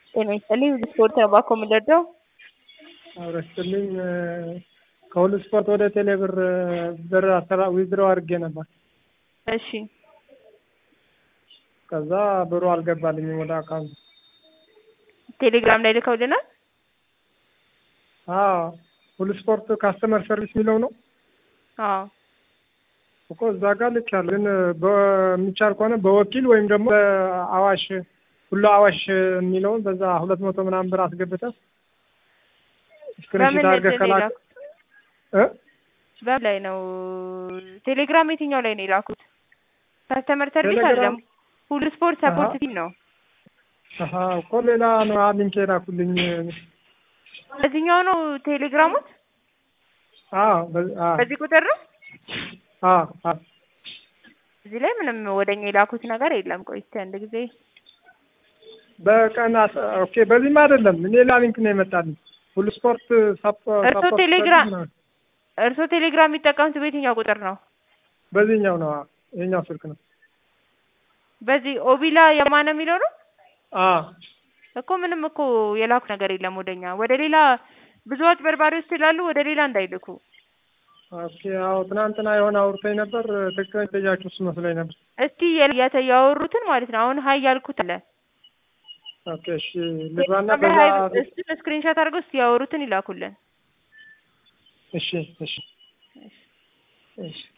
ጤና ይስጥልኝ ስፖርት ነው ባኮ የምንደርደው አብረስትልኝ ከሁሉ ስፖርት ወደ ቴሌ ብር ብር አሰራ ዊዝድሮ አድርጌ ነበር። እሺ ከዛ ብሩ አልገባልኝም ወደ አካውንት። ቴሌግራም ላይ ልከውልናል። አዎ ሁሉ ስፖርት ካስተመር ሰርቪስ የሚለው ነው አዎ እኮ እዛ ጋር ልኬያለሁ። ግን በሚቻል ከሆነ በወኪል ወይም ደግሞ በአዋሽ ሁሉ አዋሽ የሚለውን በዛ ሁለት መቶ ምናምን ብር አስገብተህ ስክሪንሾት በምን አድርገህ እንትን ከላክ የላኩት? እ በምን ላይ ነው? ቴሌግራም የትኛው ላይ ነው የላኩት? ከስተመር ሰርቪስ ቴሌግራም- አይደለም፣ ሁሉ ስፖርት ሰፖርት አሃ። ቲም ነው። አሀ እኮ ሌላ ነው ሊንክ የላኩልኝ። በዚህኛው ነው ቴሌግራሙት? አዎ በ- አዎ በዚህ ቁጥር ነው? አዎ አዎ እዚህ ላይ ምንም ወደኛ የላኩት ነገር የለም። ቆይ እስኪ አንድ ጊዜ በቀን አስ- ኦኬ በዚህም አይደለም ሌላ ሊንክ ነው የመጣልኝ። ሁሉ ስፖርት ሳፖ- እርሶ ሳፖርት ቴሌግራም- ሰርቪስ ነው። እርስዎ ቴሌግራም የሚጠቀሙት በየትኛው ቁጥር ነው? በዚህኛው ነው አዎ። ይሄኛው ስልክ ነው። በዚህ ኦቢላ የማነ የሚለው ነው አዎ እኮ ምንም እኮ የላኩት ነገር የለም ወደኛ። ወደ ሌላ ብዙ አጭበርባሪዎች ስላሉ ወደ ሌላ እንዳይልኩ። ኦኬ አዎ ትናንትና የሆነ አውርተኝ ነበር። ትክክለኛ ጥያቄው እሱ መስሎኝ ነበር። እስቲ የተ- ያወሩትን ማለት ነው። አሁን ሀይ ያልኩት አለ ኦኬ እሺ ልግባና ቴሌግራም ላይ በዛ ሀይ- እሱን ስክሪንሾት አድርገው እስቲ ያወሩትን ይላኩልን። እሺ እሺ እሺ